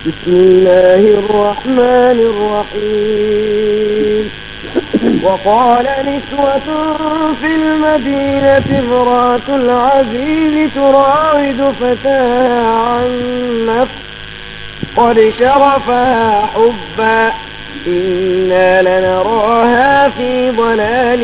بسم الله الرحمن الرحيم وقال نسوة في المدينة امرأة العزيز تراود فتاها عن نفس قد شغفها حبا إنا لنراها في ضلال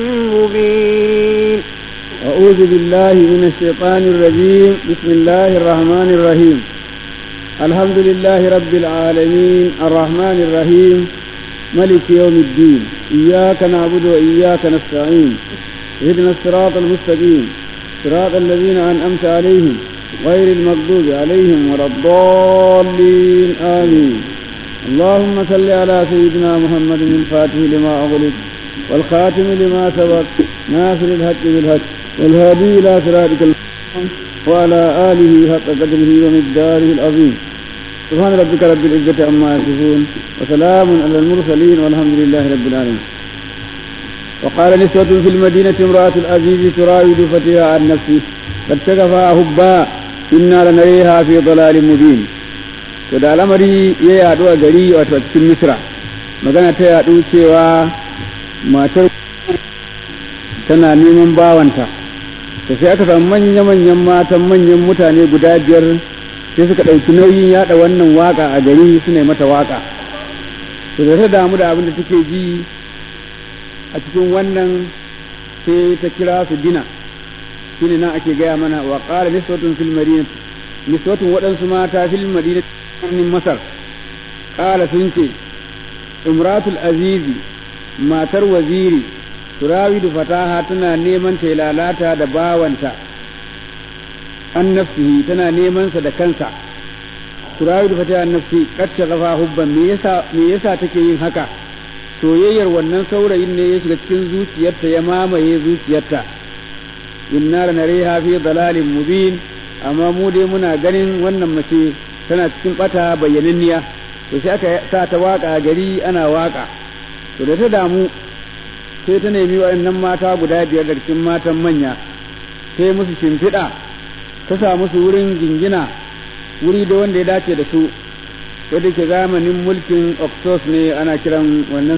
مبين أعوذ بالله من الشيطان الرجيم بسم الله الرحمن الرحيم الحمد لله رب العالمين الرحمن الرحيم ملك يوم الدين إياك نعبد وإياك نستعين اهدنا الصراط المستقيم صراط الذين أنعمت عليهم غير المغضوب عليهم ولا الضالين آمين اللهم صل على سيدنا محمد الفاتح لما أغلق والخاتم لما سبق ناصر الحق بالحق والهادي إلى صراطك المستقيم وعلى آله حق قدره ومقداره العظيم سبحان ربك رب العزة عما يصفون وسلام على المرسلين والحمد لله رب العالمين وقال نسوة في المدينة امرأة العزيز تراود فتيها عن نفسه قد شغفها حبا إنا لنريها في ضلال مبين to da al'amari ya yaɗu a gari wato cikin misra magana ta yaɗu cewa matar tana neman bawanta to sai aka samu manya-manyan matan manyan mutane guda biyar sai suka ɗauki nauyin yaɗa wannan waka a gari su ne mata waka to da ta damu da abin da take ji a cikin wannan sai ta kira su dina shine nan ake gaya mana wa qala niswatun fil madinati niswatun waɗansu mata fil madinati birnin masar qala sun ce imratul azizi matar waziri turawidu fataha tana neman ta lalata da bawanta an nafsihi tana neman sa da kansa turawidu fataha an nafsi qad shaghafa hubban me yasa me yasa take yin haka soyayyar wannan saurayin ne ya shiga cikin zuciyarta ya mamaye zuciyarta inna lanariha fi dalalin mubin amma mu dai muna ganin wannan mace tana cikin bata bayyananniya to sai aka sa ta waka gari ana waka to da ta damu sai ta nemi waɗannan mata guda biyar da cikin matan manya sai musu shimfiɗa ta sa musu wurin jingina wuri da wanda ya dace da su wadda ke zamanin mulkin oxos ne ana kiran wannan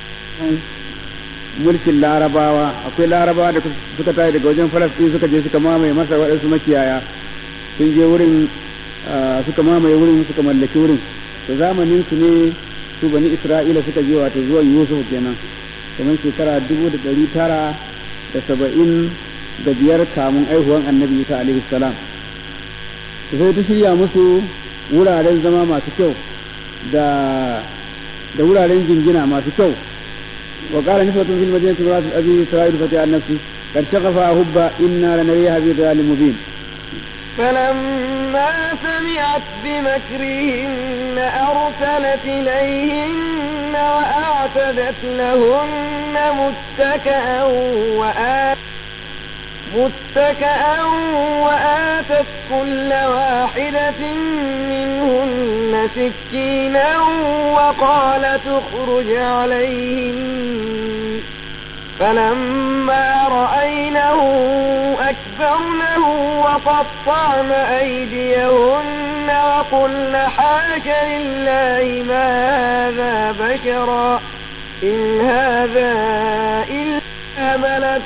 mulkin larabawa akwai larabawa da suka tashi daga wajen falastin suka je suka mamaye masa waɗansu makiyaya sun je wurin suka mamaye wurin suka mallaki wurin da zamanin su ne su bani isra'ila suka je wato zuwan yusuf kenan kamar shekara dubu da ɗari tara da saba'in da biyar kamun aihuwan annabi isa alaihi salam sai ta shirya musu wuraren zama masu kyau da da wuraren jingina masu kyau wa qala nisbatun fil madinati imra'atu abi sa'id fati an nafsi qad shaghafa hubba inna lanariha fi dhalalin mubin فلما سمعت بمكرهن أرسلت إليهن وأعتدت لهن متكئا وآتت متكئا وآتت كل واحدة منهن سكينا وقالت اخرج عليهن فلما رأينه أكبرنه وقطعن أيديهن وقلن حاش لله ما هذا بشرا إن هذا إلا ملك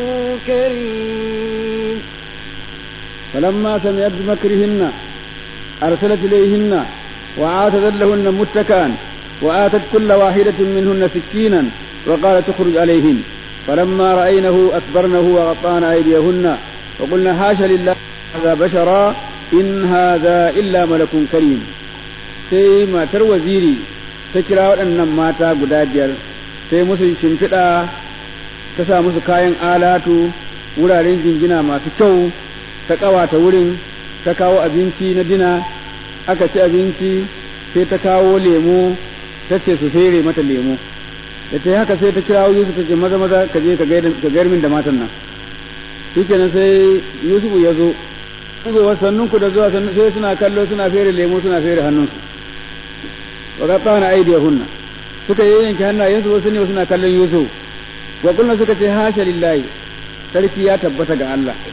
كريم فلما سمعت بمكرهن أرسلت إليهن وعاتذت لهن متكئا وآتت كل واحدة منهن سكينا وقالت اخرج عليهن فلما رأينه أكبرنه وغطان أيديهن وقلنا حاش لله هذا بشرا إن هذا إلا ملك كريم sai matar waziri ta kira waɗannan mata guda biyar sai musu shimfiɗa ta sa musu kayan alatu wuraren jingina masu kyau ta ƙawata wurin ta kawo abinci na dina aka ci abinci sai ta kawo lemo ta ce su fere mata lemo da ta yi haka sai ta kira Yusuf ta ce maza maza ka je ka gayar min da matan nan shikenan sai Yusuf ya zo zuwa sannun ku da zuwa sannu sai suna kallo suna fere lemo suna fere hannunsu wa qattana aydiyahunna suka yanke hannayensu wasu ne suna kallon Yusuf wa kullu suka ce hasha lillahi sarki ya tabbata ga Allah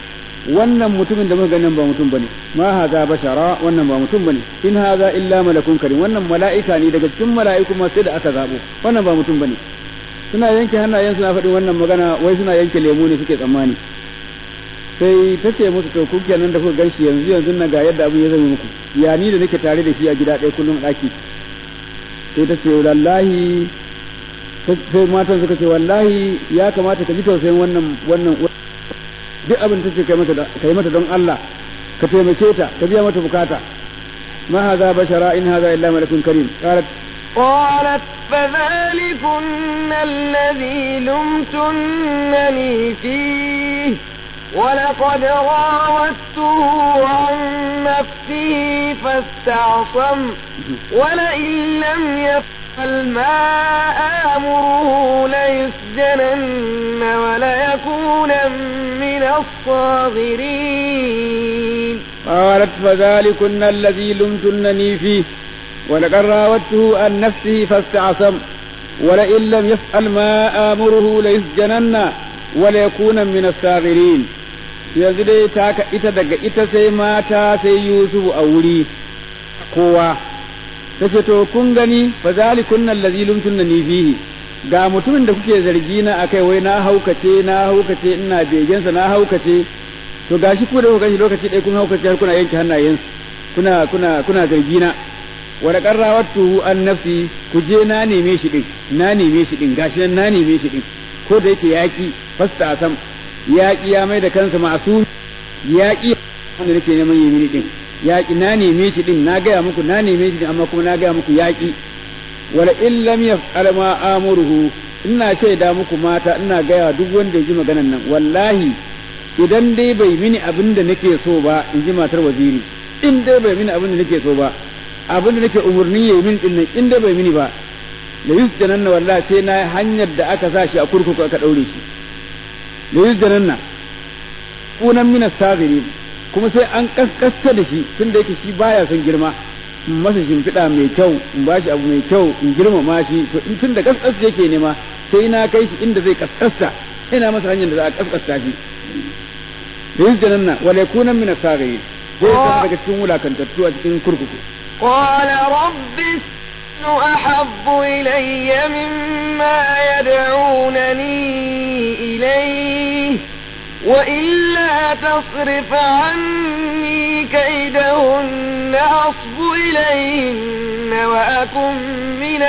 wannan mutumin da muka ganin ba mutum bane ma haza bashara wannan ba mutum bane in haza illa malakun karim wannan mala'ika ne daga cikin mala'iku ma sai da aka zabo wannan ba mutum bane suna yanke hannayen suna faɗin wannan magana wai suna yanke lemu ne suke tsammani sai ta ce musu to ku kenan da kuka ganshi yanzu yanzu na ga yadda abin ya zama muku ya ni da nake tare da shi a gida ɗaya kullum ɗaki sai ta ce wallahi sai matan suka ce wallahi ya kamata ka ji tausayin wannan wannan duk abin ta ce kai mata kai mata don Allah ka taimake ta ka biya mata bukata ma hadha bashara in hadha illa malakun karim qalat قالت فذلكن الذي لمتنني فيه ولقد راودته عن نفسه فاستعصم ولئن لم يفعل ما آمره ليسجنن وليكون من الصاغرين قالت فذلكن الذي لمتنني فيه ولقد راودته عن نفسه فاستعصم ولئن لم يفعل ما آمره ليسجنن وليكون من الصاغرين yanzu dai ta ita daga ita sai mata sai Yusufu a wuri kowa ta ce to kun gani fa zalikun allazi lumtunni fihi ga mutumin da kuke zargi na akai wai na haukace na haukace ina begensa na haukace to gashi ku da kuka gani lokaci ɗaya kun haukace har kuna yanke hannayensu kuna kuna kuna zargi na wa qarrawatu an nafsi ku je na neme shi din na neme shi din gashi nan na neme shi din ko da yake yaki fasta asam yaki ya mai da kansa masu yaki wanda nake neman yi mini din yaki na neme shi din na gaya muku na neme shi din amma kuma na gaya muku yaki wala in lam yaf'al ma amuruhu ina shaida muku mata ina gaya duk wanda ya ji maganan nan wallahi idan dai bai mini abin da nake so ba in ji matar waziri in dai bai mini abin da nake so ba abin da nake umurni yayi min din nan in dai bai mini ba la yusjananna wallahi sai na hanyar da aka sa shi a kurkuku aka daure shi la yusjananna kunan mina sabiri kuma sai an kaskasta da shi tunda yake shi baya son girma in masa shimfiɗa mai kyau in bashi abu mai kyau in girmama shi to in tun da kaskas yake nema sai na kai shi inda zai kaskasta ina masa hanyar da za a kaskasta shi da yin janan nan wale kunan mina sagari zai zama daga cikin wulakantattu a cikin kurkuku قال رب السجن أحب إلي مما يدعونني إليه وإلا تصرف عني كيدهن أصب إليهن وأكن من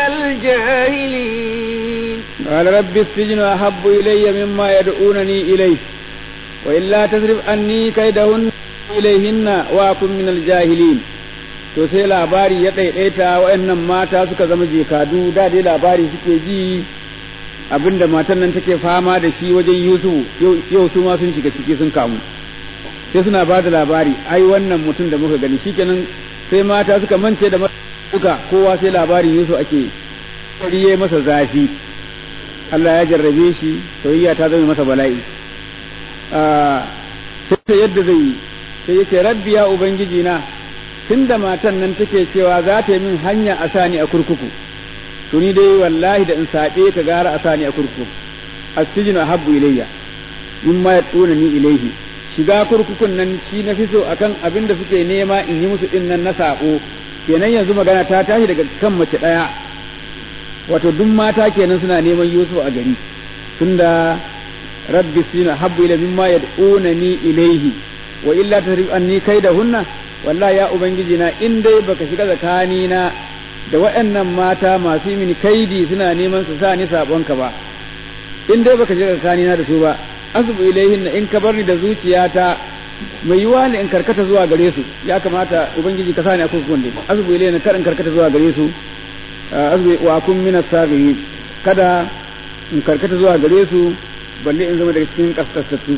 الجاهلين قال رب السجن أحب إلي مما يدعونني إليه وإلا تصرف عني كيدهن إليهن وأكن من الجاهلين to sai labari ya ɗaiɗaita waɗannan mata suka zama jekadu da dai labari suke ji abinda matan nan take fama da shi wajen Yusuf yau su ma sun shiga ciki sun kamu sai suna ba da labari ai wannan mutum da muka gani shikenan sai mata suka mance da duka kowa sai labarin Yusuf ake kariye masa zafi Allah ya jarrabe shi soyayya ta zama masa bala'i sai yadda zai yi sai yace rabbi ya ubangiji na tunda matan nan take cewa za ta yi min hanya a sani a kurkuku to ni dai wallahi da in saɓe ka gara a sani a kurkuku asijinu habbu ilayya mimma yatuna ni ilayhi shiga kurkukun nan shi na fi so akan abin da suke nema in yi musu din nan na sabo kenan yanzu magana ta tashi daga kan mace ɗaya wato duk mata kenan suna neman Yusuf a gari tunda rabbi sina habbu ila mimma yad'una ni ilayhi wa illa tasrif anni kaidahunna wallahi ya ubangiji na in dai baka shiga tsakani na da waɗannan mata masu yi mini kaidi suna neman su sa ni sabonka ba in dai baka shiga tsakani na da su ba asbu ilaihin in ka bar ni da zuciyata mai yiwa ne in karkata zuwa gare su ya kamata ubangiji ka sa ni a kurkukun ne asbu ilaihin kar in karkata zuwa gare su asbu wa kun min as kada in karkata zuwa gare su balle in zama daga cikin kaskasattu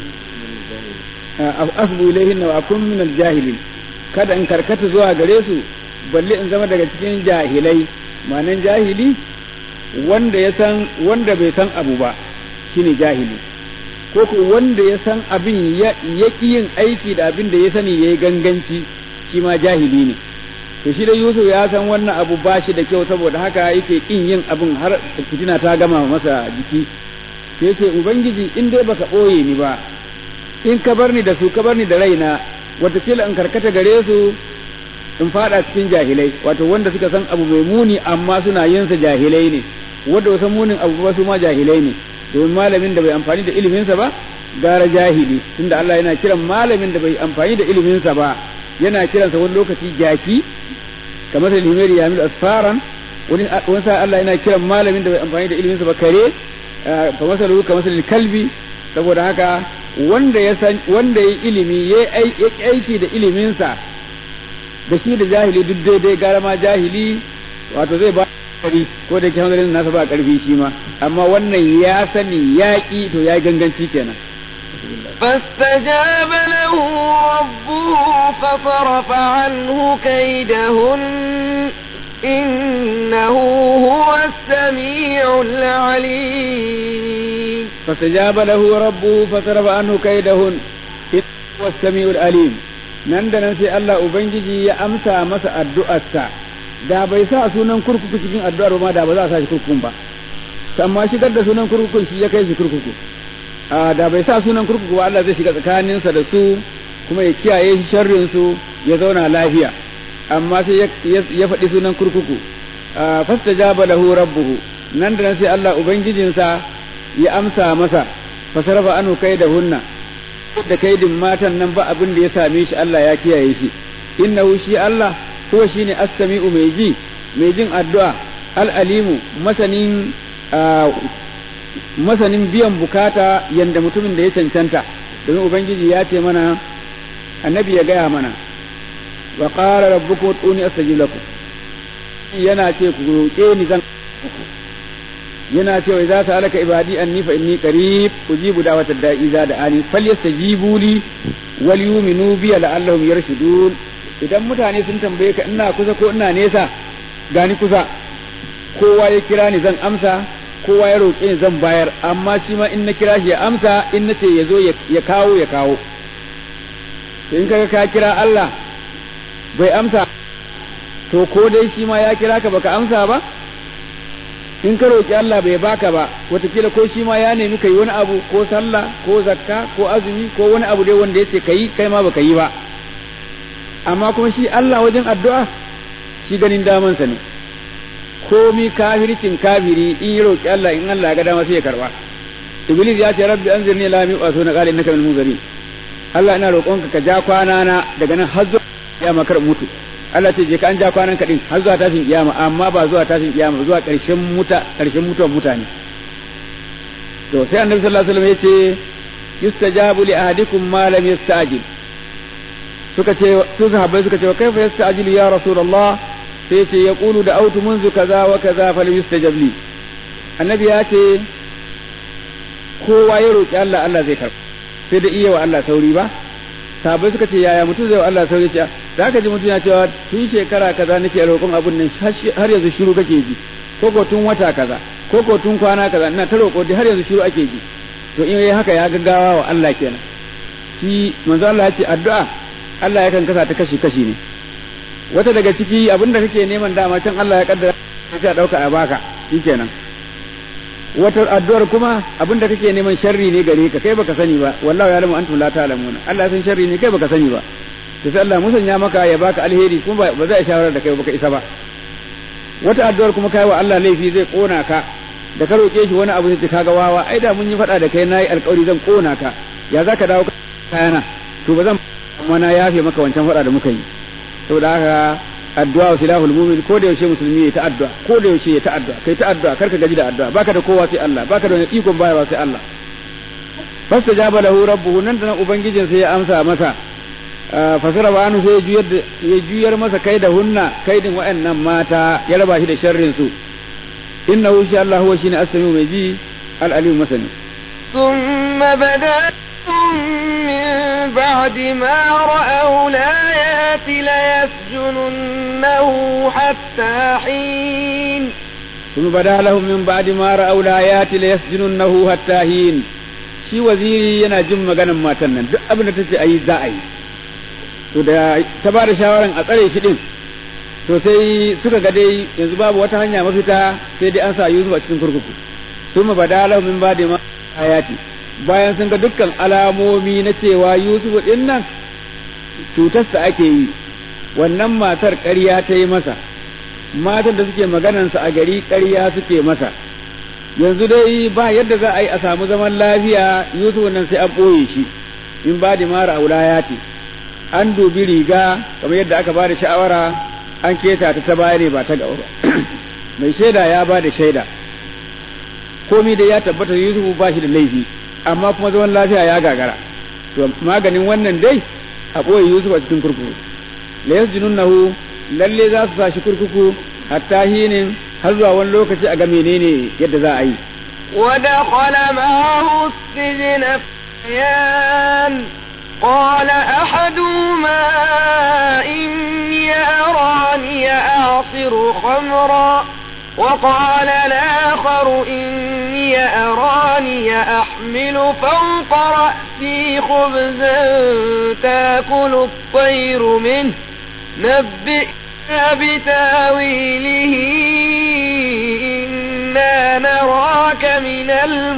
asbu ilaihin wa kun min al-jahilin kada in karkata zuwa gare su balle in zama daga cikin jahilai manan jahili wanda ya san wanda bai san abu ba shine jahili ko ko wanda ya san abin ya ki yin aiki da abin da ya sani yayi ganganci shi ma jahili ne to shi da Yusuf ya san wannan abu ba shi da kyau saboda haka yake kin yin abin har fitina ta gama masa jiki sai ce ubangiji in dai baka boye ni ba in ka bar ni da su ka bar ni da raina watakila in karkata gare su in fada cikin jahilai wato wanda suka san abu mai muni amma suna yin sa jahilai ne wanda wasan munin abu ba su ma jahilai ne domin malamin da bai amfani da iliminsa ba gara jahili tunda Allah yana kiran malamin da bai amfani da iliminsa ba yana kiransa wani lokaci jaki kamar da limeri yamil asfaran wani wani sa Allah yana kiran malamin da bai amfani da iliminsa ba kare fa masalu ka masalil kalbi saboda haka wanda ya san wanda ya ilimi ya aiki da iliminsa da shi da jahili duk daidai gara ma jahili wato zai ba kari ko da ke hanzarin nasa ba karfi shi ma amma wannan ya sani ya ki to ya ganganci kenan فاستجاب له ربه فصرف عنه كيدهن إنه هو السميع العليم فاستجاب له ربه فصرف عنه كيدهن إنه هو السميع العليم nan da nan sai Allah Ubangiji ya amsa masa addu'arsa da bai sa sunan kurkuku cikin addu'ar ba da ba za a sa shi kurkukun ba amma shigar da sunan kurkukun shi ya kai shi kurkuku da bai sa sunan kurkuku ba Allah zai shiga tsakaninsa da su kuma ya kiyaye shi sharrin su ya zauna lafiya amma sai ya faɗi sunan kurkuku fastajaba lahu rabbuhu nan da nan sai Allah ubangijinsa ya amsa masa fasarafa anu kai da hunna da kaidin matan nan ba abin da ya same shi Allah ya kiyaye shi innahu shi Allah huwa shine as-sami'u mai ji mai jin addu'a al-alimu masanin masanin biyan bukata yanda mutumin da ya cancanta domin ubangiji ya ce mana annabi ya gaya mana wa qala rabbukum ud'uni astajib lakum yana ce ku roƙe ni zan yana cewa idza sa'alaka ibadi anni fa inni qarib ujibu da'wata da'i za da ani falyastajibu li wal yu'minu bi la'allahum yarshudun idan mutane sun tambaye ka ina kusa ko ina nesa gani kusa kowa ya kira ni zan amsa kowa ya roƙe ni zan bayar amma shi ma in na kira shi ya amsa in na ce ya zo ya kawo ya kawo to in kaga ka kira Allah bai amsa to ko dai shi ma ya kira ka baka amsa ba in ka roƙi Allah bai baka ba wataƙila ko shi ma ya nemi ka yi wani abu ko sallah ko zakka ko azumi ko wani abu dai wanda ya ce ka yi kai ma baka yi ba amma kuma shi Allah wajen addu'a shi ganin damansa ne komi kafircin kafiri in yi roƙi Allah in Allah ya ga dama sai ya karba iblis ya ce rabbi anzirni la mi wasu na qala innaka min munzirin Allah ina roƙonka ka ja kwana na daga nan har zuwa ya makar mutu Allah ce je ka an ja kwanan kaɗin har zuwa tashin kiyama amma ba zuwa tashin kiyama zuwa ƙarshen muta ƙarshen mutuwar mutane to sai annabi sallallahu alaihi wasallam yace yustajabu li ahadikum ma lam yasta'jil suka ce su sahabbai suka ce kaifa yasta'jilu ya rasulullah sai yace yaqulu da autu munzu kaza wa kaza fal yustajab li annabi ya ce kowa ya roki Allah Allah zai karba sai da iya wa Allah sauri ba sahabbai suka ce yaya mutum zai wa Allah sauri ce za ka ji mutum ya cewa tun shekara kaza nake roƙon abun nan har yanzu shiru kake ji ko ko tun wata kaza ko ko tun kwana kaza ina ta roƙo har yanzu shiru ake ji to in yayi haka ya gaggawa wa Allah kenan shi manzo Allah ya ce addu'a Allah yakan kasa ta kashi kashi ne wata daga ciki abinda kake neman dama can Allah ya kaddara sai a dauka a baka shikenan wata addu'ar kuma abinda kake neman sharri ne gare ka kai baka sani ba wallahi ya lamu antum la ta'lamuna Allah san sharri ne kai baka sani ba to sai Allah musanya maka ya baka alheri kuma ba zai shawara da kai baka isa ba wata addu'ar kuma kai wa Allah laifi zai kona ka da ka roke shi wani abu sai kaga wawa ai da mun yi fada da kai nayi alƙawari zan kona ka ya zaka dawo kayana to ba zan amma na yafe maka wancan fada da muka yi saboda haka addu'a wa silahul mu'min ko da yaushe musulmi ya ta addu'a ko da yaushe ya ta addu'a kai ta addu'a karka gaji da addu'a baka da kowa sai Allah baka da wani ikon bayarwa sai Allah fastajaba lahu rabbuhu nan da nan ubangijin sai ya amsa masa fasara ba anu sai ya juyar masa kai da hunna kaidin wa'annan mata ya raba shi da sharrin su innahu shi Allah huwa shine as-sami'u mai ji al-alim masani ثم بدا من بعد ما رأوا الآيات ليسجننه حتى حين ثم بدا لهم من بعد ما رأوا الآيات ليسجننه حتى حين shi waziri yana jin maganan matan nan duk abin da ta ce a yi za a yi to da ta ba da shawaran a tsare shi din to sai suka ga dai yanzu babu wata hanya mafita sai dai an sa Yusuf a cikin kurkuku summa badala min ba'di ma ayati bayan sun ga dukkan alamomi na cewa Yusuf din nan cutarsa ake yi wannan matar ƙarya ta yi masa matan da suke maganansa a gari ƙarya suke masa yanzu dai ba yadda za a yi a samu zaman lafiya Yusuf nan sai an ɓoye shi in ba da mara aulaya ce an dubi riga kamar yadda aka ba da sha'awara an keta ta ta baya ne ba ta gaba ba mai shaida ya ba da shaida komi da ya tabbata Yusuf ba shi da laifi amma kuma zaman lafiya ya gagara to maganin wannan dai a ɓoye Yusuf a cikin kurkuku la yasjununnahu lalle za su sa shi kurkuku hatta hinin har zuwa wani lokaci a ga menene yadda za a yi ودخل معه السجن فتيان قال أحدهما إني أراني أعصر خمرا وقال الآخر إني أراني أحمل فوق رأسي خبزا تاكل الطير منه نبئنا بتاويله إنا نراك من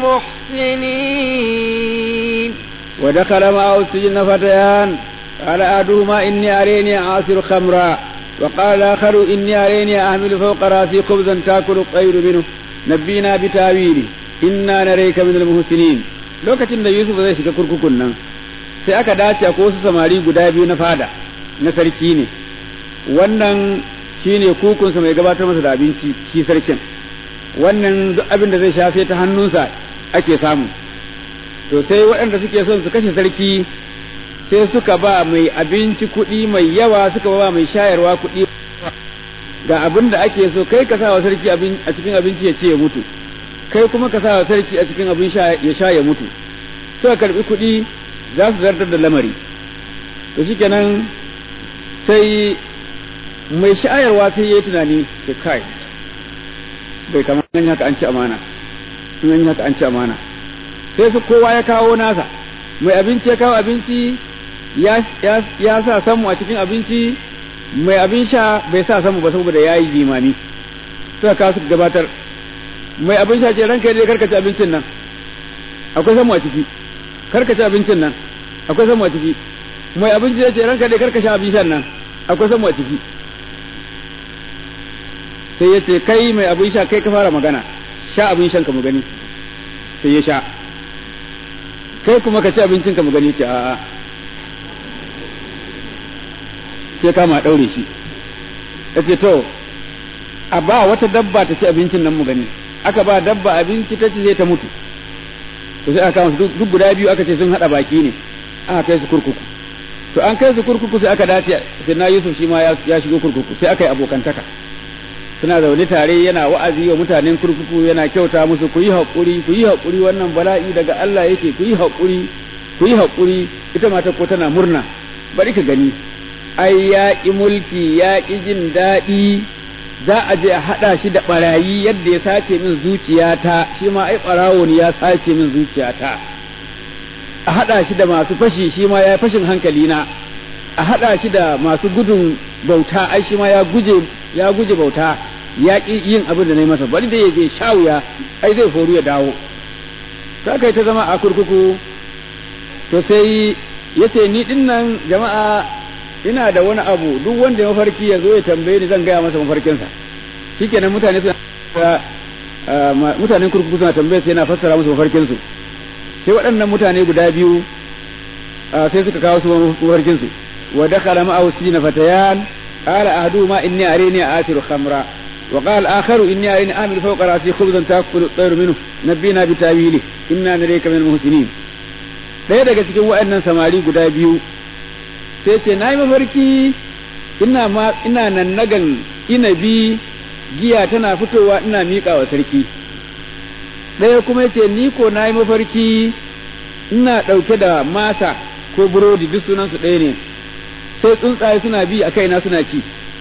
المحسنين ودخل معه السجن فتيان قال أحدهما إني أريني أعصر خمرا وقال الآخر إني أريني أحمل فوق رأسي خبزا تأكل الطير منه نبينا بتاويله إنا نريك من المحسنين lokacin da Yusuf zai shiga kurkukun nan sai aka dace ko wasu samari guda biyu na fada na sarki ne wannan shine kukunsa mai gabatar masa da abinci shi sarkin wannan duk abin da zai sha sai ta hannunsa ake samu to sai waɗanda suke son su kashe sarki sai suka ba mai abinci kuɗi mai yawa suka ba mai shayarwa kuɗi ga abin da ake so kai ka sa wa sarki a cikin abinci ya ce ya mutu kai kuma ka sa wa sarki a cikin abin sha ya sha ya mutu suka karbi kuɗi za su zartar da lamari to shikenan sai mai shayarwa sai ya yi tunani da kai bai kamar an haka an ci amana in an haka an ci amana sai su kowa ya kawo nasa mai abinci ya kawo abinci ya sa samu a cikin abinci mai abin sha bai sa samu ba saboda ya yi jimami suka kawo suka gabatar mai abin sha ce ranka dai karkace abincin nan akwai samu a ciki karkace abincin nan akwai samu a ciki mai abinci ya ce ranka dai karkashe abin shan nan akwai samu a ciki sai ya ce kai mai abin sha kai ka fara magana sha abin shan ka mu gani sai ya sha kai kuma ka ci abincin ka mu gani ce a'a sai kama daure shi ya ce to a ba wata dabba ta ci abincin nan mu gani aka ba dabba abinci ta ci sai ta mutu to sai aka kama duk guda biyu aka ce sun hada baki ne aka kai su kurkuku to an kai su kurkuku sai aka dace sai na Yusuf shi ma ya shigo kurkuku sai aka yi abokantaka suna zaune tare yana wa'azi wa mutanen kurkuku yana kyauta musu ku yi haƙuri ku yi haƙuri wannan bala'i daga Allah yake ku yi haƙuri ku yi haƙuri ita mata ko tana murna bari ka gani ai ya ƙi mulki ya ƙi jin daɗi za a je a haɗa shi da ɓarayi yadda ya sace min zuciyata shi ma ai ɓarawo ne ya sace min zuciyata a haɗa shi da masu fashi shi ma ya fashin hankali na a haɗa shi da masu gudun bauta ai shi ma ya guje ya guje bauta ya ƙi yin abin da na yi masa bari da ya je sha wuya ai zai horu ya dawo ta kai ta zama a kurkuku to sai ya ce ni din nan jama'a ina da wani abu duk wanda ya mafarki ya zo ya tambaye ni zan gaya masa mafarkinsa shikenan mutane suna mutanen kurkuku suna tambaye sai yana fassara musu mafarkinsu sai waɗannan mutane guda biyu sai suka kawo su mafarkinsu wa dakhala ma'ahu sijna fatayan قال أحدهما إني أريني آثر خمرا وقال الآخر إني أريني أعمل فوق رأسي خبزا تأكل الطير منه نبينا بتاويله إنا نريك من المحسنين ɗaya daga cikin waɗannan samari guda biyu sai ce na yi mafarki ina ma ina nan nagan inabi giya tana fitowa ina miƙa wa sarki ɗaya kuma ce ni ko na yi mafarki ina ɗauke da masa ko burodi duk sunansu ɗaya ne sai tsuntsaye suna bi a kaina suna ci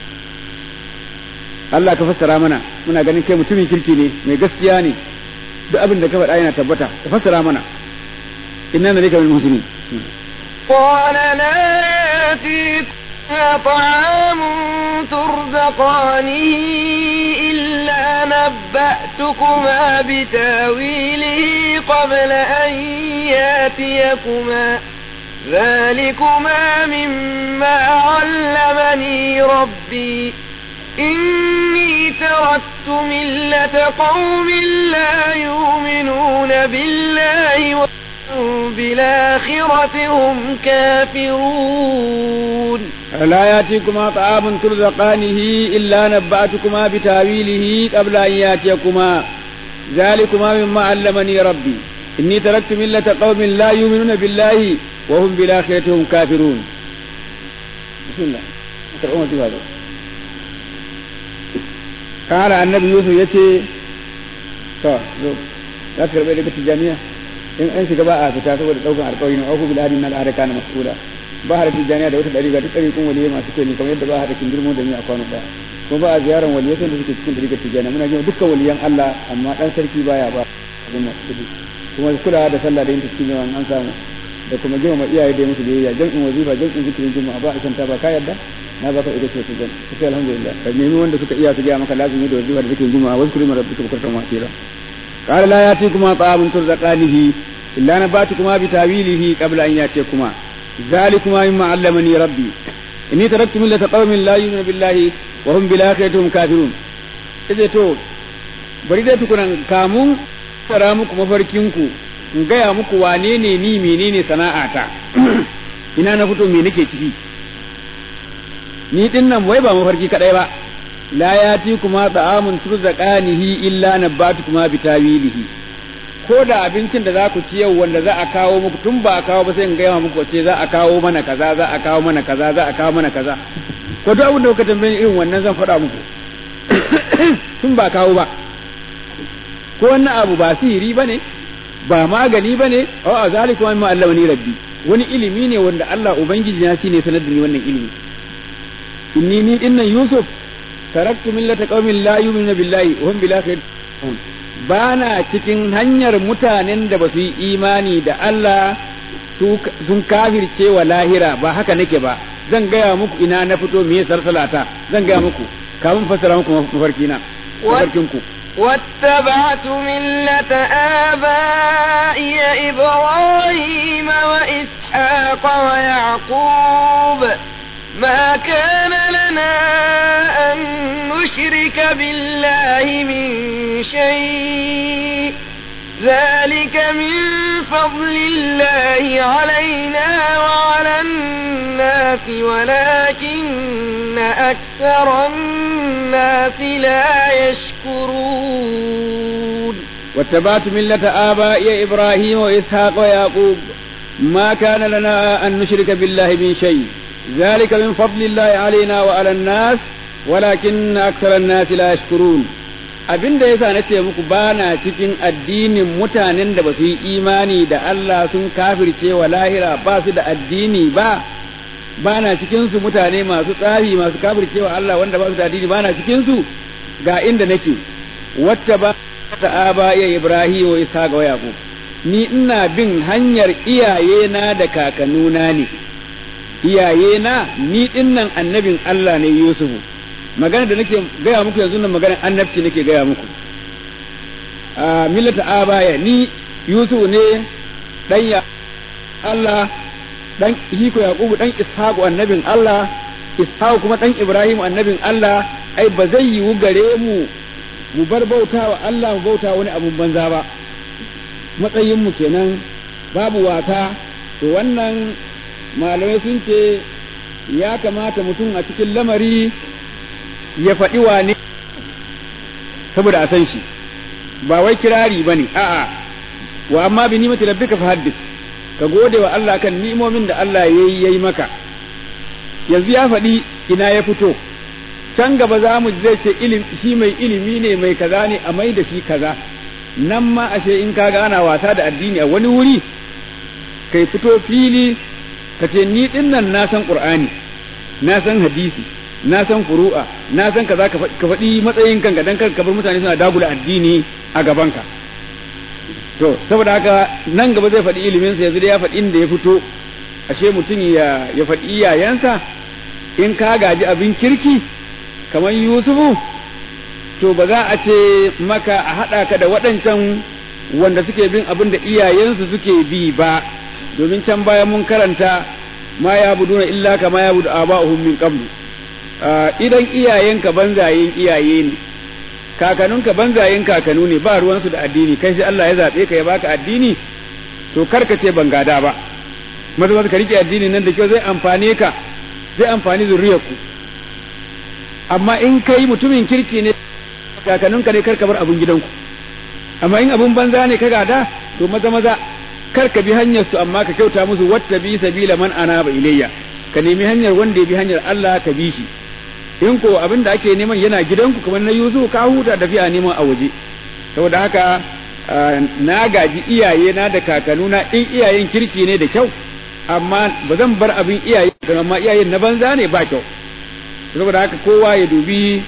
Allah ka fassara mana muna ganin kai mutumin kirki ne mai gaskiya ne duk abin da ka faɗa yana tabbata ka fassara mana inna na rika min muhsinin قال لا يأتيكم طعام ترزقانه إلا نبأتكما بتاويله قبل أن ياتيكما ذلكما مما علمني ربي إني تركت ملة قوم لا يؤمنون بالله بالآخرة هم كافرون لا يأتيكما طعام ترزقانه إلا نبأتكما بتاويله قبل أن يأتيكما ذلكما مما علمني ربي إني تركت ملة قوم لا يؤمنون بالله وهم بالآخرة هم كافرون بسم الله ترعون في هذا قال النبي يوسف يتي to za ka karɓi daga tijjaniya in an shiga ba a fita saboda ɗaukan alƙawari na auku bil adin na al'ada kana mas'ula ba har tijjaniya da wata ɗariƙa duk ɗariƙun waliyai masu kyau ne kamar yadda ba har kin girmo da ni a kwano ɗaya kuma ba a ziyarar waliyai da suke cikin ɗariƙar tijjaniya muna jin dukkan waliyan Allah amma ɗan sarki baya ba abin nan kuma kulawa da sallah da yin cikin yawan an samu da kuma girmama iyaye da musu biyayya jam'in wazifa jam'in zikirin juma'a ba a shanta ba ka yarda na baka ita ce tujan sai alhamdulillah ka nemi wanda suka iya su gaya maka lazimi da wazifa da zikirin juma'a wasu kurima rabbika bukratan wa asira قال لا ياتيكما طعام ترزقانه الا نباتكما بتاويله قبل ان ياتيكما ذلكما مما علمني ربي اني تركت ملة قوم لا يؤمنون بالله وهم بالاخرة هم كافرون إذا تو bari dai tukunan kamun fara muku mafarkinku in gaya muku wane ne ni menene sana'ata ina na fito me nake ciki ni din nan wai ba mafarki kadai ba la yati kuma ta'amun turzaqanihi illa nabatukuma bitawilihi ko da abincin da za ku ci yau wanda za a kawo muku tun ba a kawo ba sai in gaya muku ce za a kawo mana kaza za a kawo mana kaza za a kawo mana kaza ko duk abin da kuka tambaye irin wannan zan faɗa muku tun ba kawo ba ko wannan abu ba sihiri bane ba magani bane a zalika ma allamani rabbi wani ilimi ne wanda Allah ubangiji na shine sanar da ni wannan ilimi inni ni dinnan yusuf taraktu millata qaumin la yu'minuna billahi wa hum bil akhirati bana cikin hanyar mutanen da ba su yi imani da Allah sun kafirce wa lahira ba haka nake ba zan gaya muku ina na fito me sarsalata zan gaya muku kafin fassara muku mafarkina mafarkinku واتبعت ملة آبائي إبراهيم وإسحاق ويعقوب ما كان لنا أن نشرك بالله من شيء ذلك من فضل الله علينا وعلى الناس ولكن أكثر الناس لا يشكرون واتبعت ملة آبائي إبراهيم وإسحاق ويعقوب ما كان لنا أن نشرك بالله من شيء ذلك من فضل الله علينا وعلى الناس ولكن أكثر الناس لا يشكرون abin da yasa nace muku bana cikin addinin mutanen da ba su yi imani da Allah sun kafirce wa lahira ba su da addini ba bana cikin su mutane masu tsari masu kafirce wa Allah wanda ba su da addini bana cikin su ga inda nake wata ba ta aba ya Ibrahim wa Isa ga Yaqub ni ina bin hanyar iyayena da kakannuna ne iyayena ni dinnan annabin Allah ne Yusufu magana da nake gaya muku yanzu nan maganar annabci nake gaya muku a millata abaya ni Yusuf ne dan ya Allah dan hiko Yaqubu dan Ishaq annabin Allah Ishaq kuma dan Ibrahim annabin Allah ai ba zai yiwu gare mu mu bar bauta wa Allah mu bauta wani abun banza ba matsayin mu kenan babu wata to wannan malamai sun ce ya kamata mutum a cikin lamari ya faɗi wane saboda a san shi ba wai kirari ba ne a'a wa amma bi nimati rabbika fahaddis ka gode wa Allah kan ni'imomin da Allah yayi yayi maka yanzu ya faɗi ina ya fito can gaba za mu zai ce ilim shi mai ilimi ne mai kaza ne a mai da shi kaza nan ma ashe in ka ana wasa da addini a wani wuri kai fito fili ka ce ni dinnan na san qur'ani na san hadisi na san furu'a na san kaza ka faɗi matsayin kanka dan kar ka bar mutane suna dagula addini a gabanka to saboda haka nan gaba zai faɗi ilimin sa yanzu da ya faɗi inda ya fito ashe mutum ya ya faɗi iyayensa in ka gaji abin kirki kamar yusufu to ba za a ce maka a haɗa ka da waɗancan wanda suke bin abin da iyayensu suke bi ba domin can baya mun karanta ma ya buduna illa kama ya budu aba'uhum min qablu idan iyayenka banzayen iyaye ne kakanunka banzayen kakanu ne ba ruwansu da addini kai sai Allah ya zaɓe ka ya baka addini to karka ce ban gada ba maza ka rike addini nan da kyau zai amfane ka zai amfani zuriyarku amma in kai mutumin kirki ne kakanninka ne karka bar abun gidanku amma in abun banza ne ka gada to maza maza karka bi hanyar su amma ka kyauta musu watta bi sabila man anaba ilayya ka nemi hanyar wanda ya bi hanyar Allah ka bi shi in ko abin da ake neman yana gidanku kamar na Yusuf ka huta da fiya neman a waje saboda haka na gaji iyaye na da kakanuna in iyayen kirki ne da kyau amma ba zan bar abin iyaye amma iyayen na banza ne ba kyau saboda haka kowa ya dubi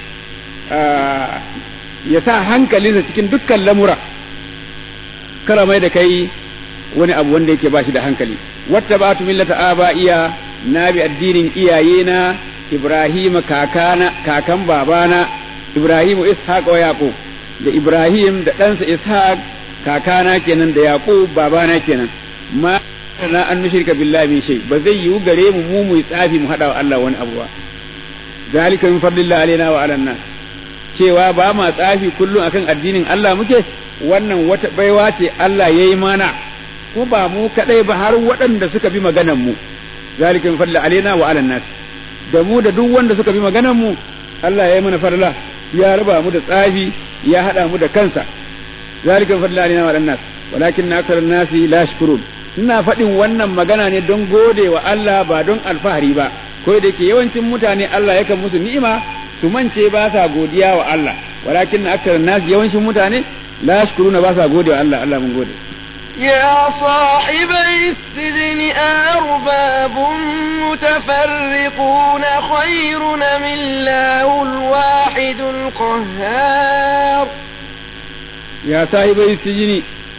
ya sa hankalinsa cikin dukkan lamura kara mai da kai wani abu wanda yake ba shi da hankali wata ba tu millata aba iya na bi addinin iyaye na Ibrahim kakana kakan babana Ibrahim Ishaq wa Yaqub da Ibrahim da ɗansa Ishaq kakana kenan da Yaqub babana kenan ma na an nushrika billahi min shay ba zai yiwu gare mu mu mu tsafi mu hada wa Allah wani abu ba zalika min fadlillahi alaina wa ala nas cewa ba ma tsafi kullum akan addinin Allah muke wannan wata baiwa ce Allah yayi mana ko ba mu kadai ba har waɗanda suka bi maganan mu zalika min fadlillahi alaina wa ala nas da mu da duk wanda suka bi maganan mu Allah ya yi mana farla ya raba mu da tsafi ya hada mu da kansa zalika min fadlillahi alaina wa ala nas walakin aktharun nasi la yashkurun ina faɗin wannan magana ne don gode wa Allah ba don alfahari ba ko da yake yawancin mutane Allah yakan musu ni'ima su mance ba sa godiya wa Allah walakin akthar nas yawancin mutane la yashkuruna ba sa gode wa Allah Allah mun gode يا صاحبي السجن أرباب متفرقون خير من الله الواحد القهار يا صاحبي السجن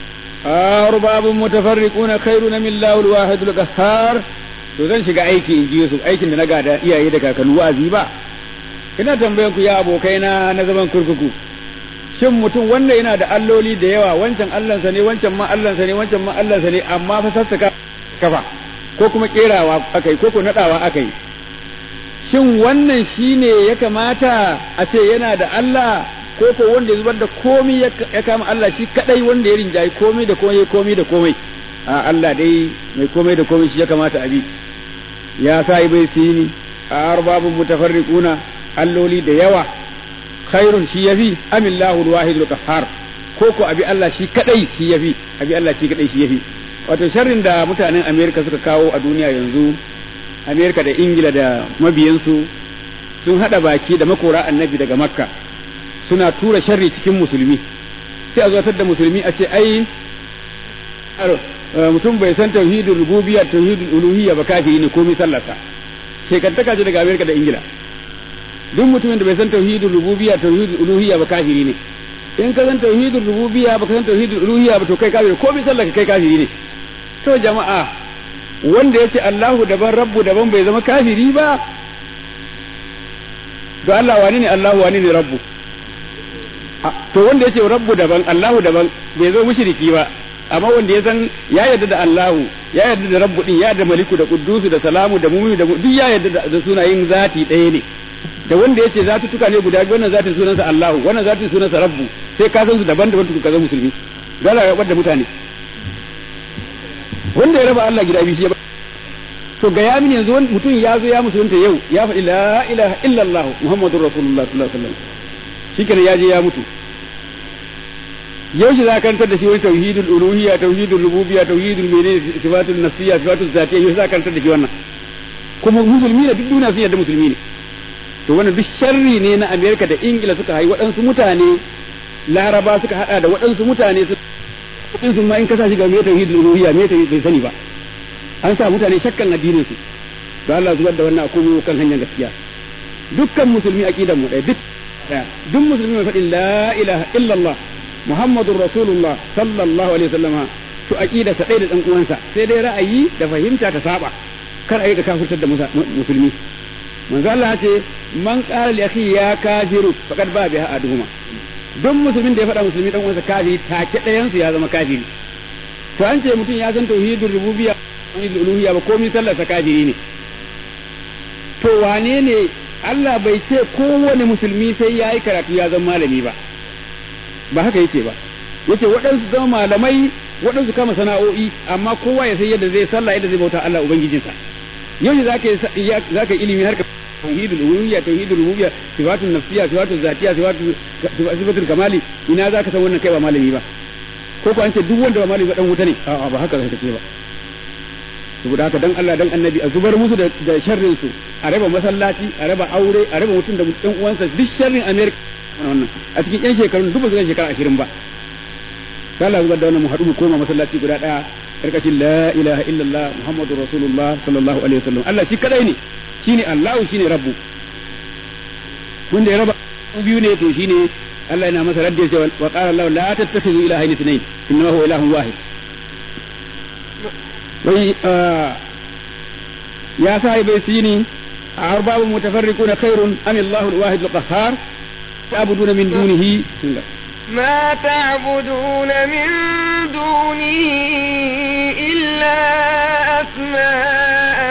أرباب متفرقون خير من الله الواحد القهار to zan shiga aiki in ji su aikin da na gada iyaye da kakanni wa'azi ba ina tambayan ku ya abokai na na zaman kurkuku shin mutum wanda yana da alloli da yawa wancan allansa ne wancan ma allansa ne wancan ma allansa ne amma fa sassaka kafa ko kuma kerawa akai ko ko nadawa akai shin wannan shine ya kamata a ce yana da Allah ko ko wanda ya zubar da komai ya kama Allah shi kadai wanda ya rinjayi komai da komai komai da komai a Allah dai mai komai da komai shi ya kamata a bi ya sa bai sini a arbabun mutafarriquna alloli da yawa khairun shi yafi amillahu alwahidul qahhar ko ko abi Allah shi kadai shi yafi abi Allah shi kadai shi yafi wato sharrin da mutanen America suka kawo a duniya yanzu America da Ingila da mabiyansu sun hada baki da makora annabi daga Makka suna tura sharri cikin musulmi sai a zuwatar da musulmi a ce ai mutum bai san tauhidul rububiyya tauhidul uluhiyya ba kafiri ne komai sallarsa shekantaka ce daga Amerika da Ingila duk mutumin da bai san tauhidul rububiyya tauhidul uluhiyya ba kafiri ne in ka san tauhidul rububiyya ba ka san tauhidul uluhiyya ba to kai kafiri komai sallarka kai kafiri ne to jama'a wanda yace Allahu daban rabbu daban bai zama kafiri ba to Allah wani ne Allahu wani ne rabbu to wanda yace rabbu daban Allahu daban bai zo mushriki ba amma wanda ya san ya yarda da Allahu ya yarda da rabbu din ya yarda maliku da quddusu da salamu da mu'minu da duk ya yarda da sunayen zati ɗaya ne da wanda yace zatu tuka ne guda biyu wannan zatin sunansa Allahu wannan zatin sunansa rabbu sai ka san su daban-daban tuku ka zama musulmi dole ya da mutane wanda ya raba Allah gida biyu shi ya to ga ya mini yanzu mutum ya zo ya musulunta yau ya faɗi la ilaha illallah muhammadur rasulullah sallallahu alaihi wasallam shikenan ya je ya mutu yau shi za ka karantar da shi wani tauhidul uluhiyya tauhidul rububiyya tauhidul menene sifatul nafsiyya sifatul zatiyya yau za ka karantar da shi wannan kuma musulmi ne duk duniya sun yarda musulmi ne to wannan duk sharri ne na Amerika da Ingila suka haifi waɗansu mutane Laraba suka hada da waɗansu mutane su in sun ma in kasa shi ga me tauhidul uluhiyya me tauhid bai sani ba an sa mutane shakkan addinin su to Allah zubar da wannan akwai kan hanyar gaskiya dukkan musulmi aqidan mu ɗaya duk duk musulmi mai faɗin la ilaha illallah Muhammadun Rasulullah sallallahu alaihi wasallama to aqida sa da dan uwansa sai dai ra'ayi da fahimta ta saba kar ayi ka kafirtar da musulmi manzo Allah ce man qala li akhi ya kafiru faqad ba biha aduhuma don musulmin da ya faɗa musulmi dan uwansa kafiri take ɗayan su ya zama kafiri to an ce mutum ya san tauhidul rububiyya tauhidul uluhiyya ba komai sallar sa kafiri ne to wane ne Allah bai ce kowane musulmi sai ya yi karatu ya zama malami ba ba haka yake ba yace waɗansu zama malamai waɗansu kama sana'o'i amma kowa ya san yadda zai sallah yadda zai bauta Allah ubangijinsa yau ne zaka zaka ilimi har ka tauhidul uluhiyya tauhidul rububiyya sifatun nafsiyya sifatun zatiyya sifatu sifatul kamali ina zaka san wannan kai ba malami ba ko ko an ce duk wanda ba malami ba dan wuta ne a'a ba haka zai ce ba saboda haka dan Allah dan annabi a zubar musu da sharrin su a raba masallaci a raba aure a raba mutum da ɗan uwansa duk sharrin America wannan a cikin yan shekarun duk ba su shekara ashirin ba sai Allah zubar da wannan mu haɗu mu koma masallaci guda ɗaya karkashin la ilaha illallah muhammadur rasulullah sallallahu alaihi wasallam Allah shi kadai ne shine Allah shine rabbu wanda ya raba biyu ne to shine Allah yana masa radda cewa wa qala Allah la tattakhidhu ilahayn ithnayn innahu huwa ilahun wahid wai ya sahibai sini أرباب متفرقون خير أم الله الواحد القهار تعبدون من دونه ما تعبدون من دونه إلا أسماء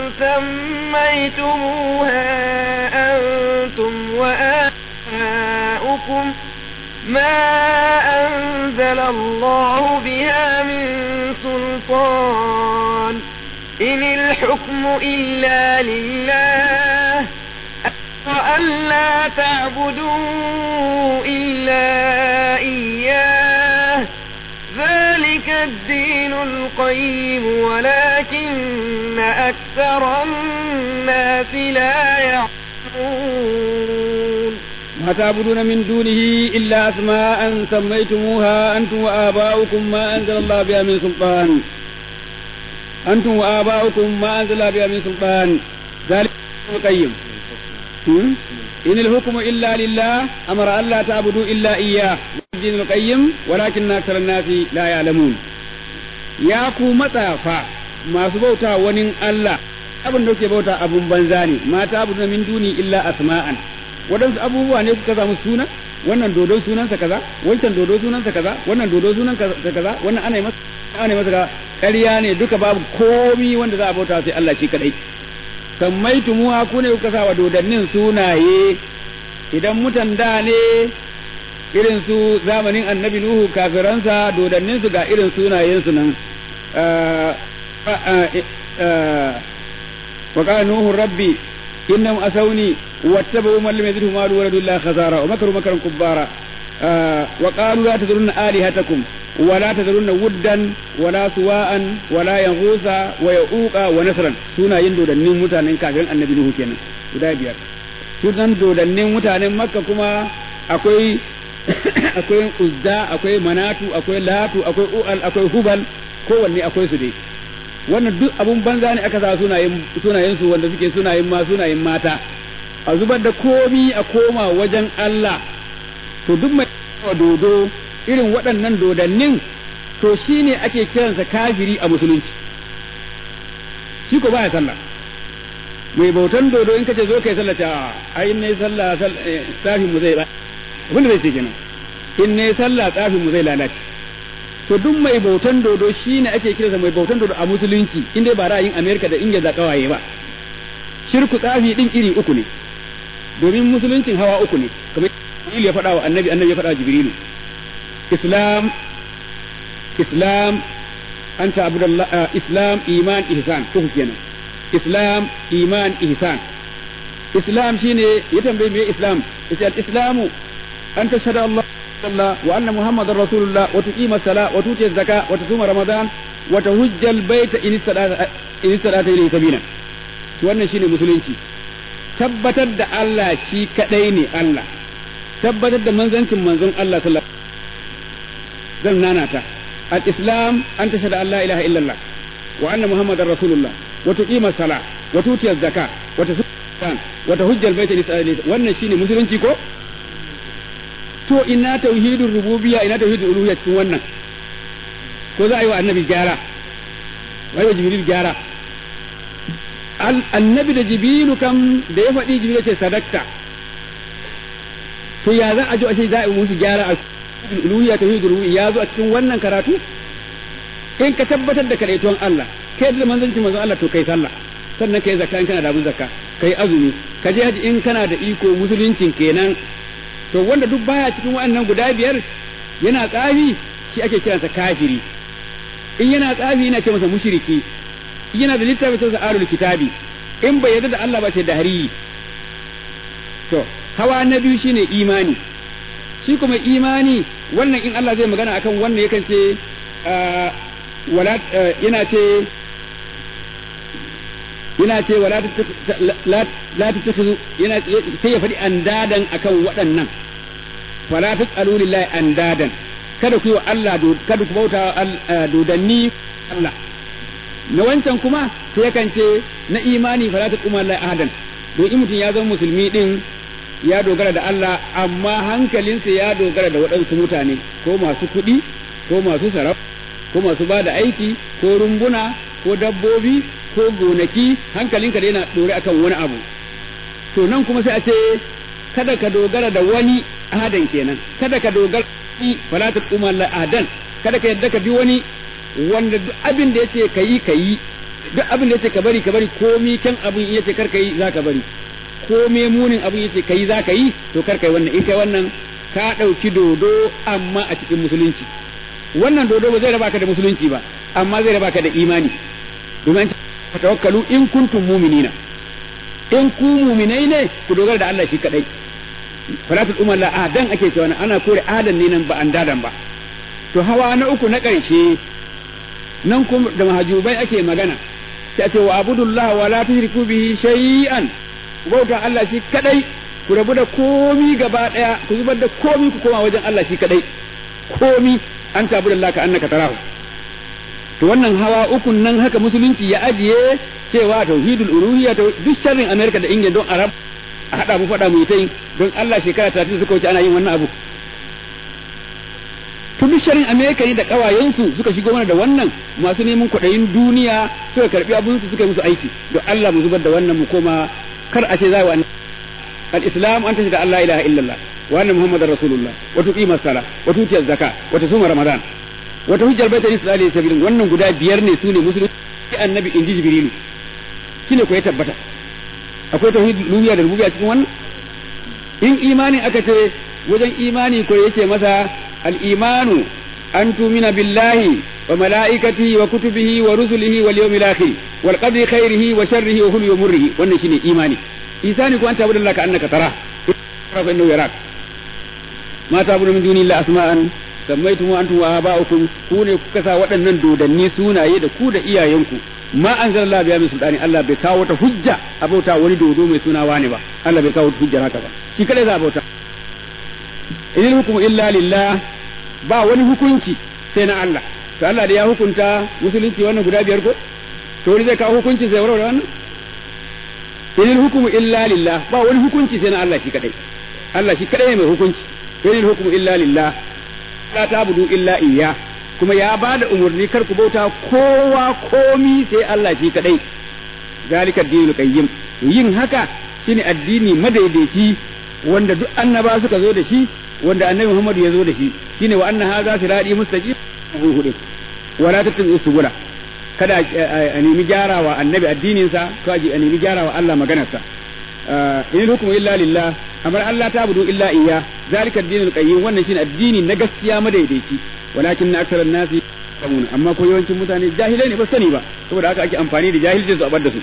سميتموها أنتم وآباؤكم ما أنزل الله بها من سلطان إن الحكم إلا لله وأن لا تعبدوا إلا إياه ذلك الدين القيم ولكن أكثر الناس لا يعلمون ما تعبدون من دونه إلا أسماء سميتموها أنتم وآباؤكم ما أنزل الله بها من سلطان أنتم وآباؤكم ما أنزل الله بها من سلطان ذلك القيم إن الحكم إلا لله أمر ألا تعبدوا إلا إياه الدين القيم ولكن أكثر الناس لا يعلمون يا ku matsafa masu bauta wani Allah abin da kuke bauta abun banza ne mata abu min duni illa asma'an waɗansu abubuwa ne kuka samu suna wannan dodo sunansa kaza wancan dodo sunansa kaza wannan dodo sunansa kaza wannan ana masa ana masa ƙarya ne duka babu komi wanda za a bauta sai Allah shi kadai sammaitumuha ku ne kuka sa wa dodannin sunaye idan mutan da ne irin su zamanin annabi nuhu kafiransa dodannin su ga irin sunayen su nan wa qala nuhu rabbi innahum asawni wattabu man lam yazidhu malu waladu illa khazara wa makaru makaran kubbara wa qalu la tadrunna alihatakum ولا تذرن ودا ولا سواء ولا يغوث ويعوق ونسرا سونا yin dodannin mutanen kafin annabi Nuhu kenan guda biyar sunan dodannin mutanen Makka kuma akwai akwai Uzza akwai Manatu akwai Latu akwai U'al akwai Hubal kowanne akwai su dai wannan duk abun banza ne aka sa sunayen sunayen su wanda suke sunayen ma sunayen mata a zubar da komi a koma wajen Allah to duk mai dodo irin waɗannan dodannin to shi ne ake kiransa kafiri a musulunci shi ko baya sallah mai bautan dodo in kace zo kai sallah ta ai in ne sallah tsafin mu zai ba abin da zai ce kenan in ne sallah tsafin mu zai lalace to duk mai bautan dodo shi ne ake kiransa mai bautan dodo a musulunci in dai ba ra'ayin Amerika da Ingila da kawaye ba shirku tsafi din iri uku ne domin musuluncin hawa uku ne kamar Jibril ya faɗa wa annabi annabi ya faɗa wa Jibrilu islam islam an ta'budu Allah islam iman ihsan uku kenan islam iman ihsan islam shine ya tambaye me islam yace al islamu an tashhadu Allah Allah wa anna muhammadar rasulullah wa tuqima sala wa tuti zaka wa tusuma ramadan wa tahujja al bayta in istata in istata ilayhi sabila wannan shine musulunci tabbatar da Allah shi kadai ne Allah tabbatar da manzancin manzon Allah sallallahu zan nanata al-islam an tashhadu an la ilaha illallah wa anna muhammadar rasulullah wa tuqima sala wa tuti zaka wa tasum wa tahujjal baita li wannan shine musulunci ko to ina tauhidur rububiyya ina tauhidur uluhiyya cikin wannan ko za a yi wa annabi gyara wai wa jibril gyara annabi da jibilu kam da ya faɗi jibilu ce sadakta to ya za a ji a ce za a yi musu gyara a uluhiyya tauhidul rububiyya ya zo a cikin wannan karatu in ka tabbatar da kadaituwan Allah kai da manzanci manzon Allah to kai sallah sannan kai zakka in kana da abun zakka kai azumi ka je haji in kana da iko musuluncin kenan to wanda duk baya cikin waɗannan guda biyar yana tsafi shi ake kiransa kafiri in yana tsafi yana ce masa mushriki in yana da littafi sai sa arul kitabi in bai yarda da Allah ba sai da hari to hawa na biyu shine imani shi kuma imani wannan in Allah zai magana akan wannan yakan ce wala yana ce yana ce wala la tattakhuzu yana sai ya faɗi andadan akan waɗannan fala tasalu lillahi andadan kada ku yi wa Allah kada ku bauta dodanni Allah na wancan kuma sai yakan ce na imani fala tasuma lillahi ahadan don in mutum ya zama musulmi din ya dogara da Allah amma hankalinsa ya dogara da waɗansu mutane ko masu kuɗi ko masu sarau ko masu ba da aiki ko rumbuna ko dabbobi ko gonaki hankalinka da yana ɗore akan wani abu to nan kuma sai a ce kada ka dogara da wani ahadan kenan kada ka dogara ni fala ta kuma la ahadan kada ka yadda ka bi wani wanda duk abin da yace kayi kayi duk abin da yace ka bari ka bari komi kan abin yace kar kayi za ka bari komai munin abin yace kayi za ka yi to kar kai wannan in kai wannan ka ɗauki dodo amma a cikin musulunci wannan dodo ba zai raba ka da musulunci ba amma zai raba ka da imani domin ka tawakkalu in kuntum mu'minina in ku mu'minai ne ku dogara da Allah shi kadai falatul umar la adan ake cewa ana kore adan ne nan ba an dadan ba to hawa na uku na ƙarshe nan kuma da mahajubai ake magana sai ce wa abudullah wa la tushriku bihi shay'an bauta Allah shi kadai ku rabu da komi gaba daya ku zubar da komi ku koma wajen Allah shi kadai komi an tabu da ka annaka tarahu to wannan hawa ukun nan haka musulunci ya ajiye cewa tauhidul uluhiyya to duk sharrin America da Ingila don Arab a hada mu fada mu yi don Allah shekara 30 suka wuce ana yin wannan abu to duk sharrin America ne da kawayensu suka shigo mana da wannan masu neman kwaɗayin duniya suka karbi abun su suka yi musu aiki don Allah mu zubar da wannan mu koma kar a ce za wa al-islam an tashi da Allah ilaha illallah wa anna muhammadar rasulullah wa tuqima sala wa tuti zakka wa tasuma ramadan wa tuhajjal baita isra'ila sabilin wannan guda biyar ne sune musulunci annabi inji jibrilu shine ko ya tabbata akwai tauhid lubiya da rububiyya cikin wannan in imani aka ce wajen imani ko yake masa al-imanu an tumina billahi wa malaikatihi wa kutubihi wa rusulihi wal yawmil akhir wal qadri khairihi wa sharrihi wa hulwi murrihi wannan shine imani isani ko anta abudallahi ka annaka tara fa innahu yarak ma ta'budu min duni llahi asma'an sammaitum antum wa aba'ukum ku ne kuka sa waɗannan dodanni sunaye da ku da iyayenku ma anzalallahu biya min sultani Allah bai kawo ta hujja a bauta wani dodo mai suna wani ba Allah bai kawo hujjar haka ba shi kadai za a bauta inil hukmu illa lillah ba wani hukunci sai na Allah to Allah da ya hukunta musulunci wannan guda biyar ko to wani zai kawo hukunci sai warware wannan inil hukmu illa lillah ba wani hukunci sai na Allah shi kadai Allah shi kadai ne mai hukunci inil hukmu illa lillah la ta'budu illa iyyah kuma ya ba da umarni kar ku bauta kowa komi sai Allah shi kadai zalika dinul qayyim yin haka shine addini madaidaici wanda duk annaba suka zo da shi wanda annabi Muhammad ya zo da shi shine wa anna hadha sirati mustaqim hudu wala tattabi'u subula kada a nemi gyarawa annabi addinin sa ko a nemi gyarawa Allah maganarsa in hukmu illa lillah amar Allah ta budu illa iya zalika dinul qayyim wannan shine addini na gaskiya madaidaici walakin aksara nasi yamun amma ko yawancin mutane jahilai ne ba sani ba saboda haka ake amfani da jahilcin su a bar da su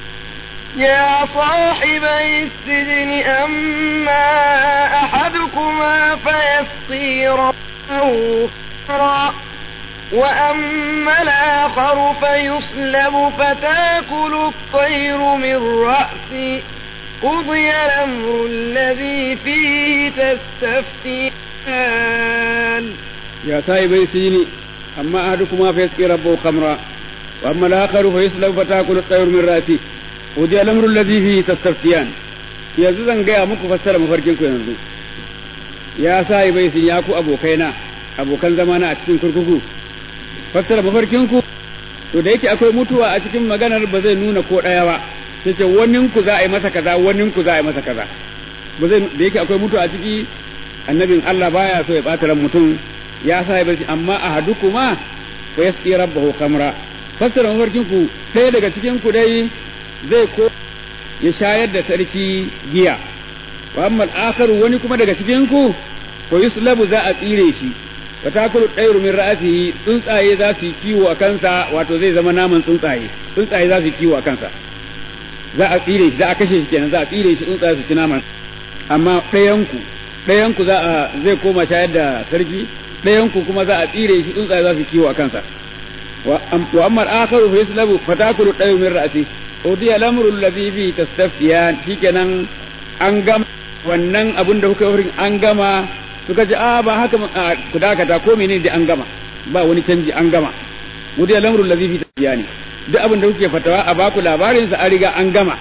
يا صاحبي السجن أما أحدكما فيسقي ربه وأما الآخر فيصلب فتاكل الطير من رأسه قضي الأمر الذي فيه تستفتيان يا صاحبي السجن أما أحدكما فيسقي ربه خمرا وأما الآخر فيسلب فتاكل الطير من رأسه قضي الأمر الذي فيه تستفتيان yanzu zan gaya muku fassara mafarkin ku yanzu ya sa bai sun ya ku abokaina abokan zamana a cikin kurkuku fassara mafarkin ku to da yake akwai mutuwa a cikin maganar ba zai nuna ko ɗaya ba sai ce wanin ku za a yi masa kaza wanin ku za a yi masa kaza ba zai da yake akwai mutu a ciki annabin Allah baya so ya bata ran mutum ya sa ya barci amma ahadukuma fa yasqi rabbahu khamra fassara mafarkin ku sai daga cikin ku dai zai ko ya shayar da sarki giya wa amma al wani kuma daga cikin ku ko yuslabu za a tsire shi wa takulu ɗairu min ra'asihi tsuntsaye za su yi kiwo a kansa wato zai zama naman tsuntsaye tsuntsaye za su yi kiwo a kansa za a tsire shi za a kashe shi kenan za a tsire shi tsuntsaye su ci naman amma ɗayanku ɗayanku za a zai koma shayar da sarki ɗayanku kuma za a tsire shi tsuntsaye za su kiwo a kansa wa amma al-akharu fa yaslabu fatakulu ɗairu min ra'asi udiya lamru alladhi fi tastaftiyan shikenan an gama wannan abin da kuka wurin an gama suka ce a ba haka ku dakata ko menene da an gama ba wani canji an gama mu da lamrul ladhi fi tiyani duk abin da kuke fatawa a baku labarin sa an riga an gama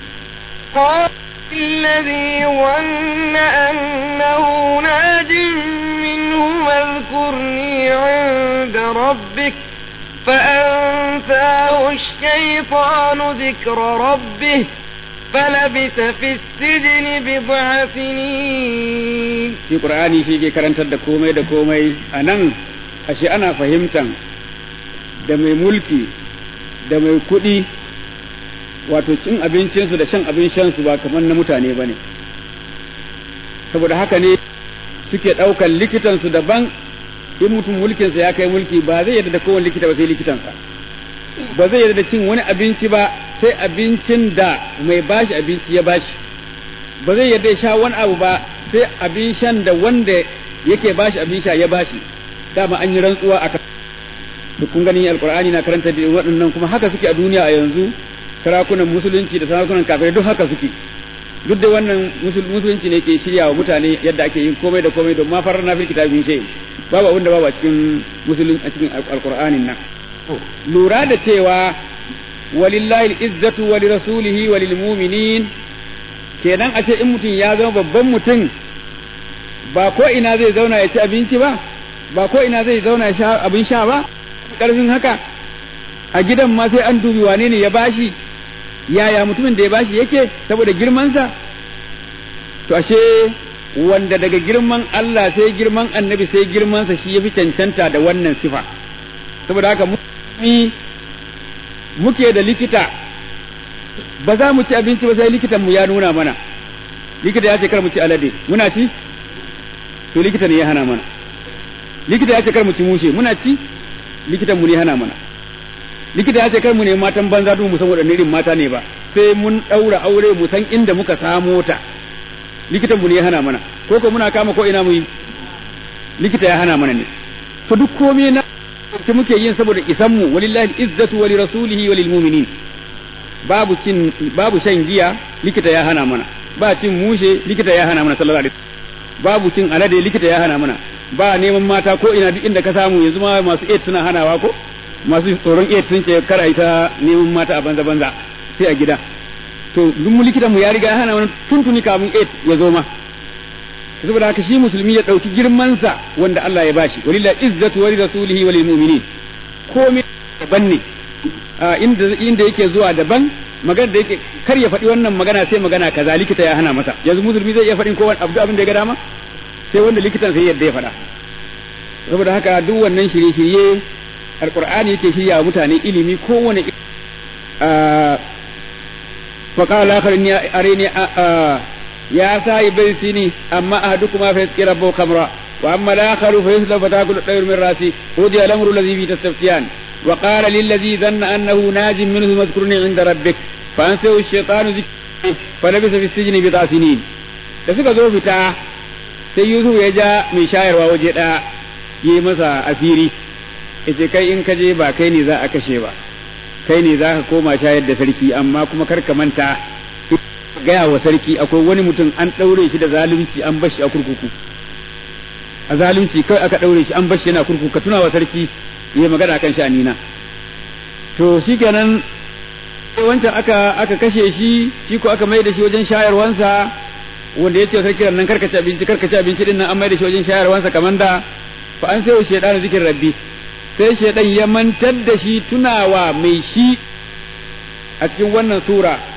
الذي ظن أنه ناج منه واذكرني عند ربك فأنساه الشيطان ذكر ربه فلبث في السجن بضع سنين shi qur'ani shi ke karantar da komai da komai a nan ashe ana fahimtan da mai mulki da mai kuɗi wato cin abincinsu da shan abin shansu ba kamar na mutane ba ne saboda haka ne suke ɗaukan likitansu daban in mutum mulkinsa ya kai mulki ba zai yadda da kowane likita ba sai likitansa ba zai yadda da cin wani abinci ba sai abincin da mai bashi abinci ya bashi ba zai yadda ya sha wani abu ba sai abin shan da wanda yake bashi abin sha ya bashi dama an yi rantsuwa a to kun gani alqur'ani na karanta da waɗannan kuma haka suke a duniya a yanzu sarakunan musulunci da sarakunan kafirai duk haka suke duk da wannan musulunci ne ke shirya wa mutane yadda ake yin komai da komai don ma farar na fil kitabin shay babu abin da babu a cikin musulun a cikin alqur'anin nan lura da cewa walillahi izzatu wa lirasulihi wa lilmu'minin kenan a ce in mutum ya zama babban mutum ba ko ina zai zauna ya ci abinci ba ba ko ina zai zauna ya sha abin sha ba karfin haka a gidan ma sai an dubi wane ne ya bashi yaya mutumin da ya bashi yake saboda girmansa to ashe wanda daga girman Allah sai girman annabi sai girmansa shi ya fi cancanta da wannan sifa saboda haka mu muke da likita ba za mu ci abinci ba sai likitan mu ya nuna mana likita ya ce kar mu ci alade muna ci to likita ne ya hana mana likita ya ce kar mu ci mushe muna ci likitan mu ne hana mana likita ya ce kar mu ne matan banza duk mu san wadanne irin mata ne ba sai mun daura aure mu san inda muka samo ta likitan mu ne ya hana mana ko ko muna kama ko ina mu yi likita ya hana mana ne to duk komai na ta muke yin saboda isan mu walillahi izzatu wa lirasulihi wa lilmu'minin babu cin babu shan giya likita ya hana mana ba cin mushe likita ya hana mana sallallahu alaihi babu cin alade likita ya hana mana ba neman mata ko ina duk inda ka samu yanzu ma masu AIDS suna hanawa ko masu tsoron AIDS sun ce kar a yi ta neman mata a banza banza sai a gida to duk mu likitan mu ya riga ya hana mana tuntuni kamun AIDS ya zo ma saboda haka shi musulmi ya dauki girman sa wanda Allah ya bashi walillahi izzatu wa rasulihi wa lil mu'minin komai daban ne inda inda yake zuwa daban magana da yake kar ya faɗi wannan magana sai magana kaza likita ya hana masa yanzu musulmi zai iya faɗin kowane abu abin da ya ga dama sai wanda likitan sai yadda ya faɗa saboda haka duk wannan shirye-shirye alqur'ani yake shirya wa mutane ilimi kowane فقال الآخر إني أريني يا صاحب السني أما أحدكما فيسقي ربه خمرا وأما الآخر فيسلب فتاكل الطير من رأسه قضي الأمر الذي فيه تستفتيان وقال للذي ظن أنه ناج منه اذكرني عند ربك فأنسه الشيطان ذكره فلبث في السجن بضع سنين da suka zo fita sai Yusuf ya ja mai shayarwa waje ɗaya yi masa asiri yace kai in ka je ba kai ne za a kashe ba kai ne za ka koma shayar da sarki amma kuma kar ka manta gaya wa sarki akwai wani mutum an ɗaure shi da zalunci an bashi a kurkuku a zalunci kai aka ɗaure shi an bashi yana kurkuku ka tuna wa sarki yi magana kan sha'anina to shikenan wancan aka aka kashe shi shi ko aka mai da shi wajen shayarwansa wanda ya ce sarki nan karka ci abinci karka ci abinci din nan an mai da shi wajen shayarwansa kamar da fa an sai shaydan zikin rabbi sai shaydan ya mantar da shi tunawa mai shi a cikin wannan sura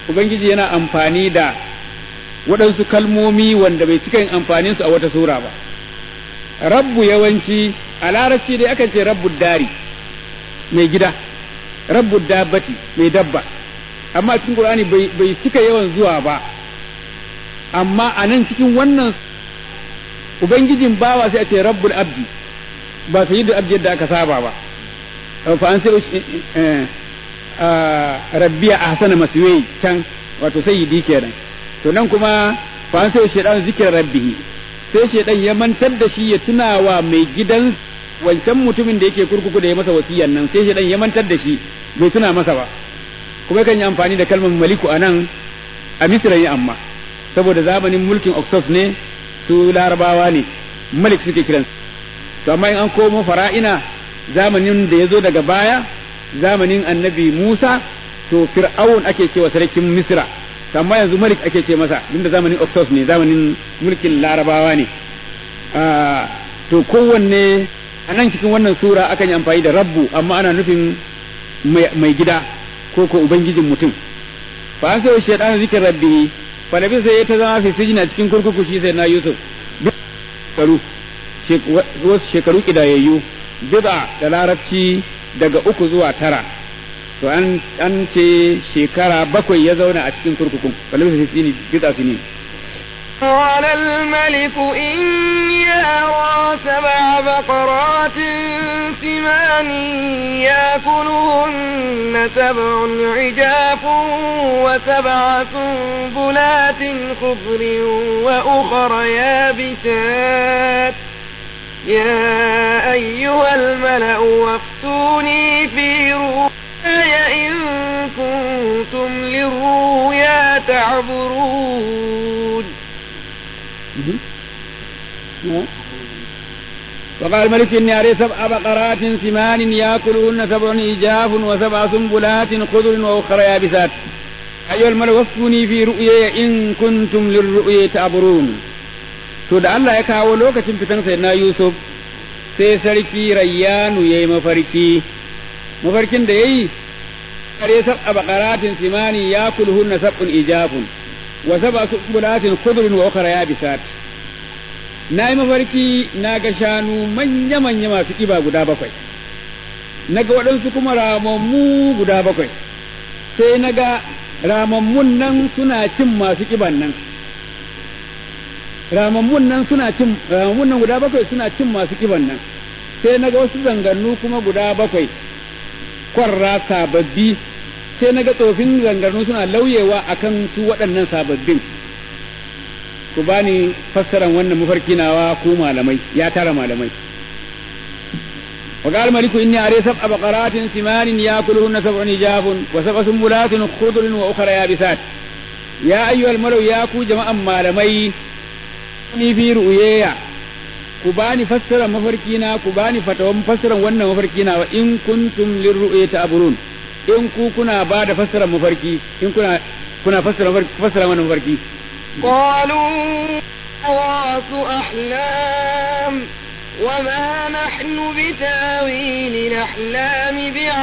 ubangiji yana amfani da waɗansu kalmomi wanda bai cika yin amfanin su a wata sura ba rabbu yawanci a larabci dai akan ce rabbu dari mai gida rabbu dabbati mai dabba amma a cikin qur'ani bai cika yawan zuwa ba amma a nan cikin wannan ubangijin bawa sai a ce rabbul abdi ba sayyidu abdi yadda aka saba ba fa an sai rabbiya ahsana maswai can wato sayyidi kenan to nan kuma fa an sai shaydan zikir rabbihi sai shaydan ya mantar da shi ya tunawa mai gidan wancan mutumin da yake kurkuku da ya masa wasiyan nan sai shaydan ya mantar da shi bai tuna masa ba kuma kan yi amfani da kalmar maliku anan a misra ne amma saboda zamanin mulkin Oxford ne su larabawa ne malik suke kiransu to amma in an komo fara'ina zamanin da ya zo daga baya zamanin annabi Musa to fir'aun ake cewa sarkin Misra amma yanzu malik ake ce masa inda zamanin Oxford ne zamanin mulkin larabawa ne to kowanne a nan cikin wannan sura akan yi amfani da rabbu amma ana nufin mai gida ko ko ubangijin mutum fa an sai shaytan zikin rabbi fa nabi sai ta zama fi sijina cikin kurkuku shi sai na Yusuf shekaru wasu shekaru kidayayyu bid'a da larabci daga uku zuwa tara to an an ce shekara bakwai ya zauna a cikin kurkukun fa nabi sai sini bid'a sini قال الملك إني أرى سبع بقرات سمان يأكلهن سبع عجاف وسبع سنبلات خضر وأخر يابسات يا أيها الملأ وافتوني في رؤياي إن كنتم للرؤيا تعبرون وقال الملك إني أري سبع بقرات سمان يأكلهن سبع إجاف وسبع سنبلات خضر وأخرى يابسات أيها الملك وفوني في رؤيا إن كنتم للرؤيا تعبرون to da Allah ya kawo lokacin fitan sai na Yusuf sai sarki Rayyanu yayi mafarki mafarkin da yayi kare sab'a baqaratin simani yakulhunna sab'un ijafun wa sab'a sumbulatin khudrun wa ukhra yabisat na yi mafarki na ga shanu manya-manya masu ƙiba guda bakwai na ga waɗansu kuma ramammu guda bakwai sai na ga ramammun nan suna cin masu ƙiban nan ramammun nan suna cin ramammun nan guda bakwai suna cin masu ƙiban nan sai na ga wasu zangannu kuma guda bakwai kwarra sababbi sai na ga tsofin zangarnu suna lauyewa akan su waɗannan sababbin ku bani fassaran wannan mafarki nawa ku malamai ya tara malamai وقال الملك إني أري سبع بقرات ثمان يأكلهن سبع نجاف وسبع سنبلات خضر وأخرى يابسات يا أيها الملو يا كو جماعة malamai ni fi ru'yaya ku bani fassara mafarkina ku bani fatawan fassaran wannan mafarkina wa in kuntum lirru'yati aburun in ku kuna ba da fassaran mafarki in kuna kuna fassara fassara wannan mafarki قالوا أضغاث أحلام وما نحن بتاويل الأحلام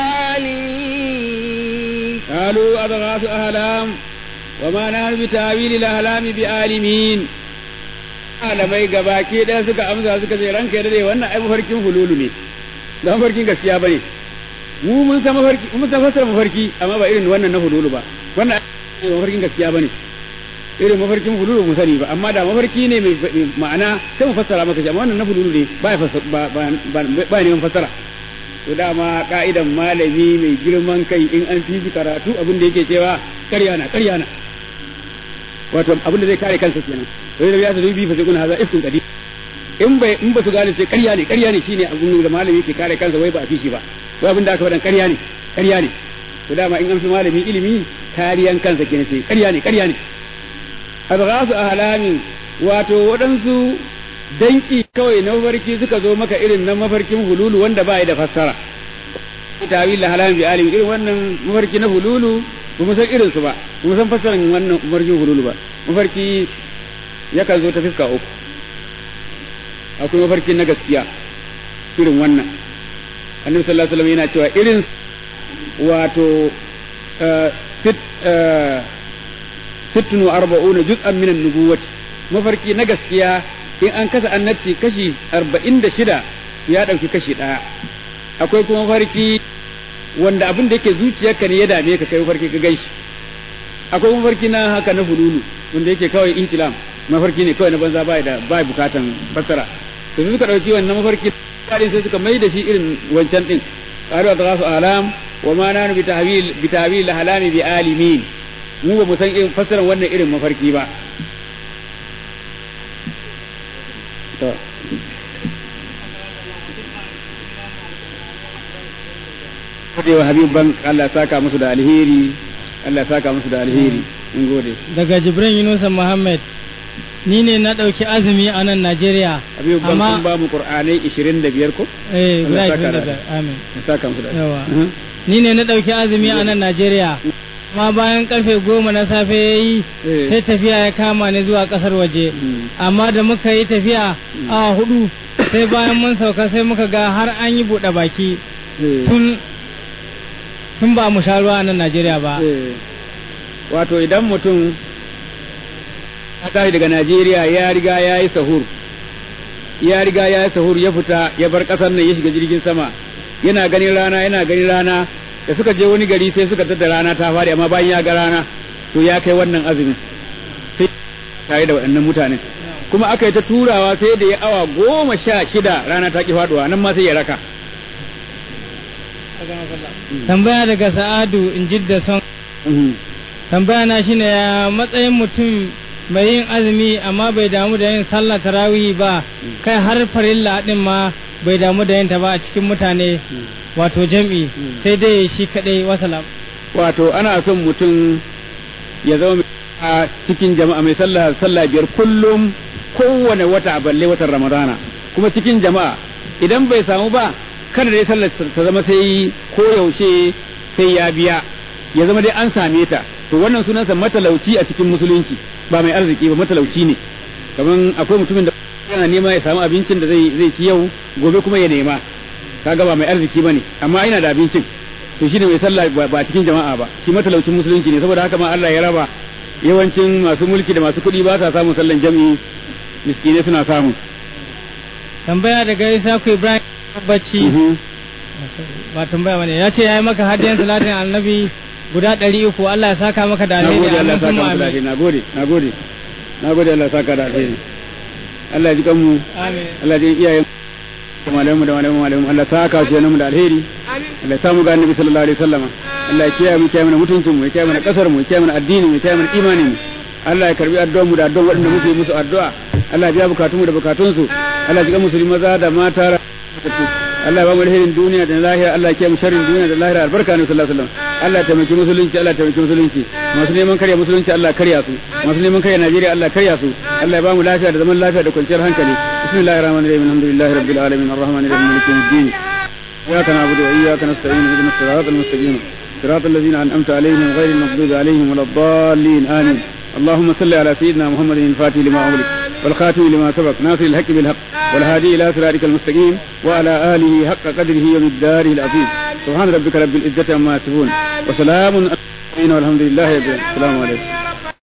بعالمين قالوا أضغاث أحلام وما نحن بتاويل الأحلام بعالمين malamai gabaki ɗaya suka amsa suka ce ranka ya dade wannan ai mafarkin hululu ne ba mafarkin gaskiya bane mu mun san mafarki mun san fasara mafarki amma ba irin wannan na hululu ba wannan mafarkin gaskiya bane irin mafarkin hululu mu sani ba amma da mafarki ne mai ma'ana sai mu fassara maka shi amma wannan na hululu ne ba ya ba ba neman fassara to dama ka'idan malami mai girman kai in an fi karatu abin da yake cewa ƙarya na ƙarya na wato abin da zai kare kansa kenan to da ya ta dubi fa sai kun haza ifkun kadi in bai in ba su gane sai ƙarya ne ƙarya ne shine abin da malami yake kare kansa wai ba a fi shi ba wai abin da aka faɗan ƙarya ne ƙarya ne to dama in an fi malami ilimi kariyan kansa kenan sai ƙarya ne ƙarya ne adghasu ahlamin wato waɗansu danki kawai na mafarki suka zo maka irin na mafarkin hululu wanda ba da fassara tawil la halam bi alim irin wannan mafarki na hululu ba mu san irin su ba ba mu san fassaran wannan mafarkin hululu ba mafarki yakan zo ta fiska uku akwai mafarki na gaskiya irin wannan annabi sallallahu alaihi wasallam yana cewa irin wato sit sittun wa arba'una juz'an min an-nubuwwati mafarki na gaskiya in an kasa annabci kashi arba'in da shida ya ɗauki kashi ɗaya akwai kuma mafarki wanda abin da yake zuciyarka ne ya dame ka kai mafarki ka gaishi akwai mafarki na haka na hululu wanda yake kawai ihtilam mafarki ne kawai na banza bai da bai bukatan fassara to suka ɗauki wannan mafarki kadin sai suka mai da shi irin wancan din qalu adghasu alam wa ma nanu bi tahwil bi tahwil halami bi alimin mu ba mu san irin fassarar wannan irin mafarki ba to gode wa Habib Bank Allah saka musu da alheri Allah saka musu da alheri in gode daga Jibrin Yunusa Muhammad ni ne na ɗauki azumi a nan Najeriya Habib Bank sun ba mu Qur'anai 25 ko eh guda Allah saka 25 da- amin ya saka musu da yawa Mhm. ni ne na ɗauki azumi a nan Najeriya amma bayan karfe goma na safe ya yi Eh. sai tafiya ya kama ni zuwa ƙasar waje Mm. amma da muka yi tafiya a hudu sai bayan mun sauka sai muka ga har an yi buɗe baki Eh. tun tun ba mu sha ruwa a nan Najeriya ba Eh, wato idan mutum ya tashi daga Najeriya ya riga ya yi sahur ya riga ya yi sahur ya fita ya bar ƙasar nan ya shiga jirgin sama yana ganin rana yana ganin rana da suka je wani gari sai suka tada rana ta fadi amma bayan ya ga rana to ya kai wannan azumin sai tare da waɗannan mutanen kuma aka yi ta turawa sai da ya awa goma sha shida rana ta ki faduwa nan ma sai ya raka tambaya daga Sa'adu in jidda son Mhm. tambaya na shine ya matsayin mutum mai yin azumi amma bai damu da yin sallah tarawih ba kai har farilla din ma bai damu da yin ta ba a cikin mutane wato jam'i sai dai shi kadai wasalam wato ana son mutum ya zama mai a cikin jama'a mai sallah sallah biyar kullum kowane wata balle watan ramadana kuma cikin jama'a idan bai samu ba kada dai sallar ta zama sai ko yaushe sai ya biya ya zama dai an same ta to wannan sunansa matalauci a cikin musulunci ba mai arziki ba matalauci ne kaman akwai mutumin da yana nema ya samu abincin da zai zai ci yau gobe kuma ya nema kaga ba mai arziki bane amma ina da abincin to shine mai sallah ba ba cikin jama'a ba shi matalaucin musulunci ne saboda haka ma Allah ya raba yawancin masu mulki da masu kuɗi ba sa samun sallan jami'i miskinai suna samu tambaya daga Isaku Ibrahim bacci Mhm. ba tambaya bane ya ce yayi maka hadiyan salatin annabi guda ɗari uku Allah ya saka maka da na alheri gode Allah amin ya saka kuma maka da alheri amin na gode na gode na gode Allah ya saka da alheri Allah ya ji kanmu amin Allah ya ji iyayen da malamu da malamu malamu Allah ya saka su mu da alheri Allah ya samu ga annabi sallallahu alaihi wasallam Allah ya kiyaye mu kiyaye mana mutuncin mu ya kiyaye mana kasar mu ya kiyaye mana addini mu ya kiyaye mana imanin mu Allah ya karbi addu'ar mu da addu'ar waɗanda muke musu addu'a Allah ya biya bukatun mu da bukatun su Allah ya ji musulmi maza da mata Allah ya ba mu alherin duniya da na lahira Allah ya kiyaye mu sharrin duniya da lahira albarka ne sallallahu alaihi wasallam Allah ya taimaki musulunci Allah ya taimaki musulunci masu neman karya musulunci Allah ya karya su masu neman karya Najeriya Allah ya karya su Allah ya ba mu lafiya da zaman lafiya da kwanciyar hankali bismillahir rahmanir rahim alhamdulillahi rabbil alamin arrahmanir rahim maliki yawmiddin إياك نعبد وإياك نستعين اهدنا الصراط المستقيم صراط الذين أنعمت عليهم غير المغضوب عليهم ولا الضالين آمين اللهم صل على سيدنا محمد الفاتح لما أغلق والخاتم لما سبق ناصر الحق بالحق والهادي إلى صراطك المستقيم وعلى آله حق قدره ومقداره العظيم سبحان ربك رب العزة عما يصفون وسلام على المرسلين والحمد لله رب العالمين السلام عليكم